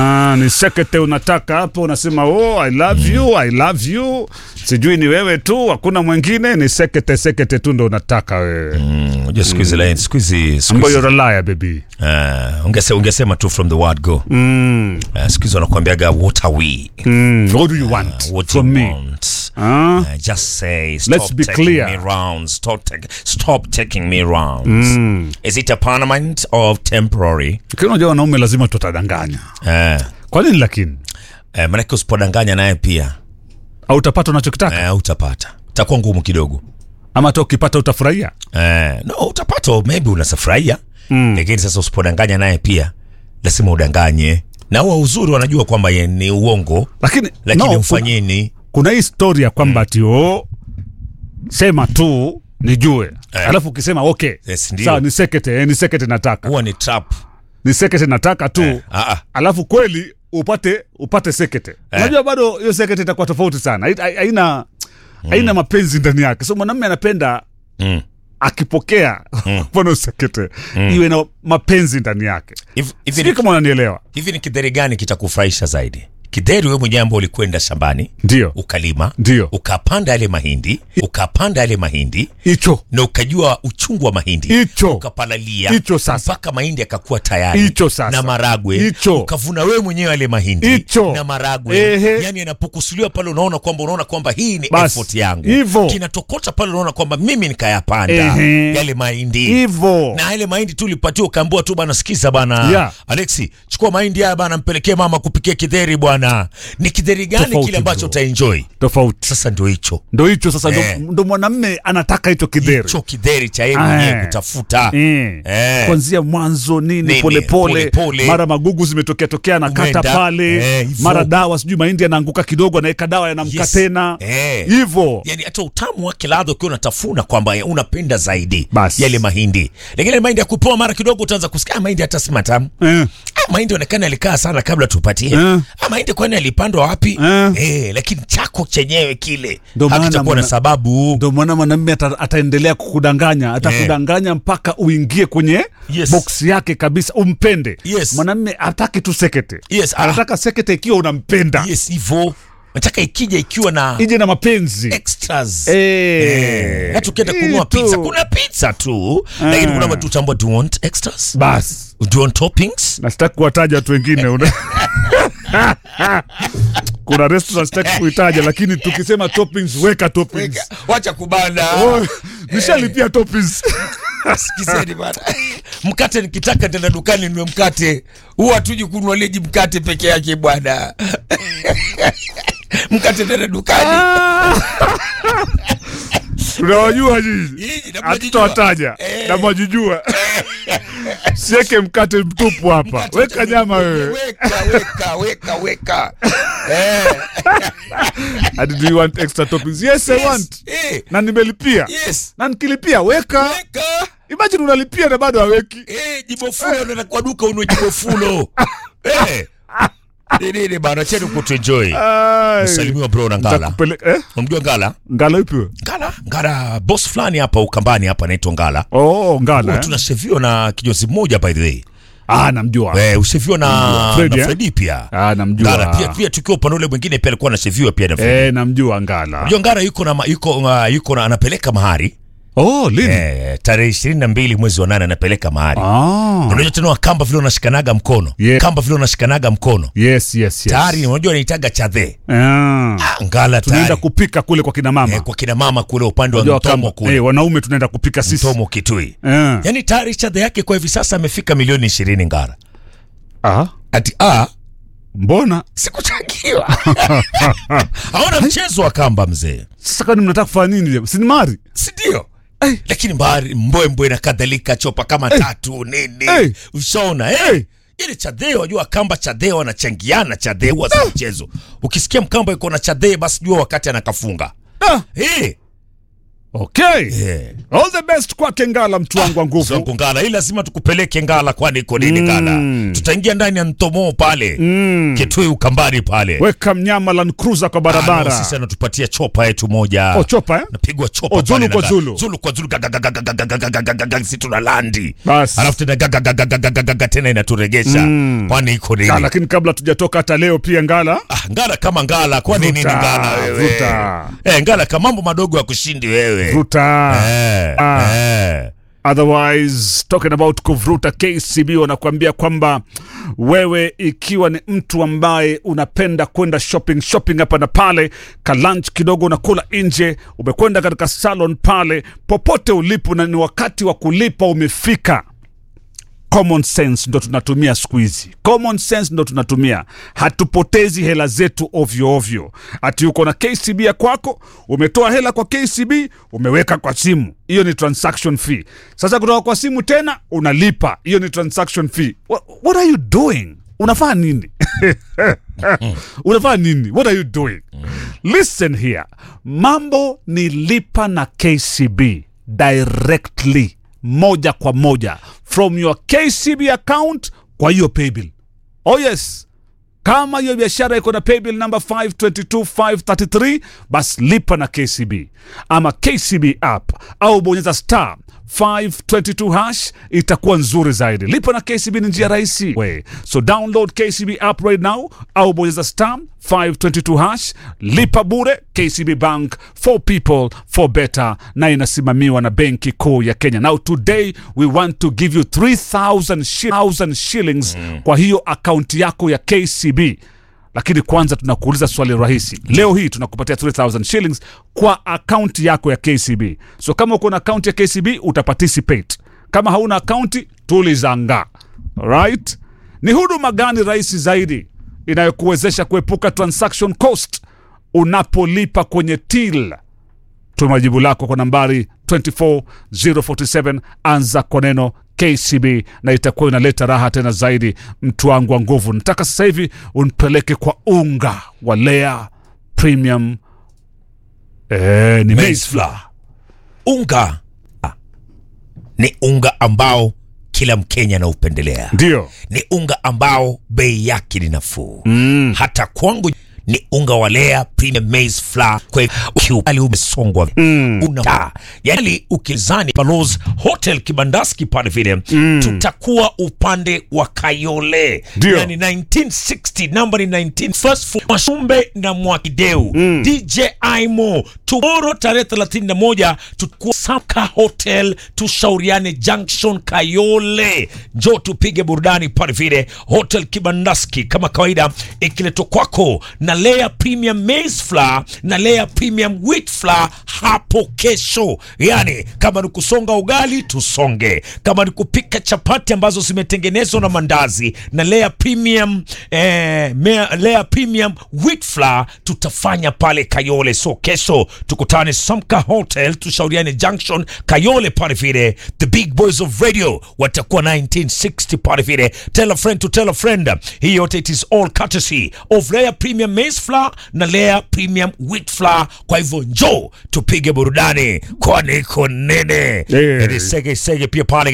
Ah, ni sekete unataka hapo, unasema oh, I love you, I love you. Sijui ni wewe tu, hakuna mwingine, ni sekete sekete tu ndo unataka wewe. Mm, unajua siku hizi line siku hizi siku Ambayo hizi you're a liar baby. uh, ungese, ungesema tu from the word go Mm. uh, siku hizi wanakuambiaga what are we Mm. What do you want what from do you me? want Ah? Uh, just say stop Let's be taking clear. me rounds stop, take, stop taking me rounds is it a permanent or temporary Lakini unajua wanaume lazima tutadanganya. uh, Kwa nini lakini? uh, manake usipodanganya naye pia Au utapata unachokitaka uh, utapata itakuwa ngumu kidogo ama hata ukipata utafurahia? uh, no utapata maybe unasafurahia mm. lakini sasa usipodanganya naye pia lazima udanganye na huwa uzuri wanajua kwamba ye ni uongo Lakini lakini no, mfanyeni kuna hii story ya kwamba ati oh, sema tu nijue Eh. alafu ukisema okay Yes, ndio. sawa ni sekete eh, ni sekete nataka huwa ni trap ni sekete nataka tu ah, ah. alafu kweli upate upate sekete unajua bado hiyo sekete itakuwa tofauti sana Hai- hai- haina haina mapenzi ndani yake so mwanamume anapenda Mm. akipokea mfano sekete iwe na mapenzi ndani yake Hivi- hivi sijui ni- kama unanielewa hivi ni kidheri gani kitakufurahisha zaidi kidheri wewe mwenyewe ambao ulikwenda shambani ndio ukalima Ndio. ukapanda yale mahindi ukapanda yale mahindi hicho na ukajua uchungu wa mahindi Hicho. ukapalalia Hicho sasa. mpaka mahindi yakakuwa tayari Hicho sasa. na maragwe Hicho. ukavuna wewe mwenyewe yale mahindi Hicho. na maragwe Ehe. yani yanapokusuliwa pale unaona kwamba unaona kwamba hii ni Basi. effort yangu Hivo. kinatokota pale unaona kwamba mimi nikayapanda Ehe. yale mahindi hivo na yale mahindi tu ulipatiwa ukaambiwa tu bana sikiza bana Yeah. alexi chukua mahindi haya bana mpelekee mama kupikia kidheri bwana ni kidheri gani Tofauti kile ambacho bro. utaenjoy tofauti sasa ndio hicho ndo hicho sasa ndo- Eh. ndo mwanamme anataka hicho kidheri hicho kidheri cha yeye Ah, mwenyewe eh. kutafuta Eh. Eh. kwanzia mwanzo nini Nini, polepole polepole. mara magugu zimetokea tokea anakata Umeenda, pale eh, hivo. mara dawa sijui mahindi yanaanguka kidogo anaweka dawa yanamka Yes. tena Eh. hivo yani hata utamu wake ladha ukiwa unatafuna kwamba unapenda zaidi Basi. yale mahindi lakini yale mahindi ya kupoa mara kidogo utaanza kusikia "Ah, mahindi hata si matamu eh. Ah, mahindi onekana alikaa sana kabla tupatie Eh. Ah, mahindi kwani alipandwa wapi Eh. eh, lakini chako chenyewe kile Ndo maana hakitakuwa na mwana- sababu ndo maana mwanamme ata, ataendelea kukudanganya atakudanganya mpaka uingie kwenye Yes. boksi yake kabisa umpende Yes. mwanamme hataki tu sekete Yes, ah. anataka sekete ikiwa unampenda yes hivyo nataka ikija ikiwa na ije na mapenzi extras Eh. Eh, hata ukienda Hii kununua tu. pizza kuna pizza tu lakini kuna watu utambua do you want extras basi do you want toppings na sitaki kuwataja watu wengine una... kuna restaurant sitaki kuitaja lakini tukisema toppings weka toppings wacha kubana Oh, nishalipia toppings sikizeni bana mkate nikitaka tena dukani niwe mkate huwa tuji kununua leji mkate peke yake bwana mkate tena dukani tunawajua nyinyi Nyinyi, na mnajijua. hatutawataja Eh. na mwajijua sieke mkate mtupu hapa Mkate weka tena- nyama wewe weka weka weka weka eh, And do you want extra toppings yes i want eh, na nimelipia yes na nikilipia weka weka imagine unalipia na bado haweki Eh, jibofulo unaenda kwa duka unue jibofulo Eh. Ni nini bana cheni kutuenjoy Ai. salimiwa bro na ngala Nitakupeleka- eh? unamjua ngala ngala ipi wewe? ngala ngala boss fulani hapa ukambani hapa anaitwa ngala oh ngala eh? tunasheviwa na kinyozi mmoja by the way ah namjua eh, usheviwa na Freddy, na eh? Freddy pia ah namjua ngala pia pia tukiwa upande ule mwingine pia alikuwa anasheviwa pia na Freddy eh namjua ngala Unajua ngala yuko na ma- yuko uh, yuko na anapeleka mahari oh lini eh, tarehe ishirini na mbili mwezi wa nane anapeleka mahari ah unajua tena kamba vile unashikanaga mkono Yeah. kamba vile unashikanaga mkono yes yes yes tayari unajua anaitaga chadhe ah Ah, ngala tunaenda tayari kupika kule kwa kina mama eh, kwa kina mama kule upande wa Unajua mtomo kama- kule eh, wanaume tunaenda kupika sisi mtomo kitui eh. yaani tayari chadhe yake kwa hivi sasa amefika milioni ishirini ngara ah ati a mbona sikuchangiwa haona mchezo wa kamba mzee sasa kwani mnataka kufanya nini leo sinimari sindio lakini mbari mbwembwe na kadhalika chopa kama tatu nini Hey. ushaona eh? Hey. ili chadheo wajua kamba chadheo wanachangiana chadheo huwa si mchezo ukisikia mkamba iko na chadheo basi jua wakati anakafunga ah, hey. Okay. Yeah. All the best kwake Ngala, mtu wangu wa nguvu. Zangu Ngala, hii lazima tukupeleke Ngala, kwani iko nini Ngala? Tutaingia ndani ya Ntomo pale Kitui Ukambani pale. Weka mnyama Land Cruiser kwa Ah, no, barabara. sisi anatupatia chopa yetu moja. Oh, chopa eh? napigwa chopa Oh, Zulu pale kwa na- Zulu. Zulu kwa Zulu gaga, gaga, gaga, gaga, gaga, gaga, gaga, si tuna landi Bas. alafu tena gaga, gaga, gaga, gaga, gaga, tena inaturegesha kwani iko nini Ah, lakini kabla tujatoka hata leo pia Ngala Ah, ngala kama ngala kwani nini Vuta, ngala wewe vuta. eh, ngala kama mambo madogo ya kushindi wewe vuta. eh, Ah. eh. Otherwise talking about kuvuruta KCB wanakuambia kwamba wewe ikiwa ni mtu ambaye unapenda kwenda shopping shopping hapa na pale, ka lunch kidogo unakula nje, umekwenda katika salon pale, popote ulipo, na ni wakati wa kulipa umefika. Common sense ndo tunatumia siku hizi, common sense ndo tunatumia. Hatupotezi hela zetu ovyo ovyo. Ati uko na KCB ya kwako, umetoa hela kwa KCB, umeweka kwa simu, hiyo ni transaction fee. Sasa kutoka kwa simu tena unalipa, hiyo ni transaction fee. What, what are you doing? Unafanya nini? unafanya nini? What are you doing? Listen here, mambo ni lipa na KCB directly moja kwa moja from your KCB account kwa hiyo paybill. Oh yes, kama hiyo biashara iko na paybill number 522533 basi lipa na KCB ama KCB app au bonyeza star 522 hash itakuwa nzuri zaidi. Lipa na KCB ni njia rahisi. We. So download KCB app right now au bonyeza star 522 hash, lipa bure. KCB Bank for people for better, na inasimamiwa na Benki Kuu ya Kenya. Now today we want to give you 3000 shi- 1000 shillings kwa hiyo akaunti yako ya KCB lakini kwanza tunakuuliza swali rahisi leo hii tunakupatia 3000 shillings kwa akaunti yako ya kcb so kama uko na akaunti ya kcb utaparticipate kama hauna akaunti tulizanga right ni huduma gani rahisi zaidi inayokuwezesha kuepuka transaction cost unapolipa kwenye till tuma jibu lako kwa nambari 24047 anza kwa neno kcb na itakuwa inaleta raha tena zaidi mtu wangu wa nguvu nataka sasa hivi unipeleke kwa unga wa lea premium eh, ni Maize maize flour. unga ah, ni unga ambao kila mkenya anaupendelea ndio ni unga ambao bei yake ni nafuu mm. hata kwangu ni unga wa Lea Premium Maize Flour. Kwa hivyo ukiukali umesongwa mm. una yani, ukizani Palos Hotel Kibandaski pale vile mm. tutakuwa upande wa Kayole Ndio. yani 1960 number ni 19 first floor Mwashumbe na Mwakideu mm. DJ Aimo tomorrow tarehe 31 tutakuwa Saka Hotel tushauriane Junction Kayole, njoo tupige burudani pale vile Hotel Kibandaski kama kawaida, ikiletwa kwako na Lea Premium Maize Flour na Lea Premium Wheat Flour hapo kesho. Yani kama ni kusonga ugali tusonge, kama ni kupika chapati ambazo zimetengenezwa na mandazi na Lea Premium eh, Mea- Lea Premium Wheat Flour tutafanya pale Kayole. So kesho tukutane Samka Hotel, tushauriane Junction Kayole pale vile. The big boys of radio watakuwa 1960 pale vile. Tell a friend to tell a friend. Hii yote it is all courtesy of Lea Premium Maize Flour na Lea Premium Wheat Flour. Kwa hivyo njoo tupige burudani, kwani iko nene. Yeah. It is sege sege pia pale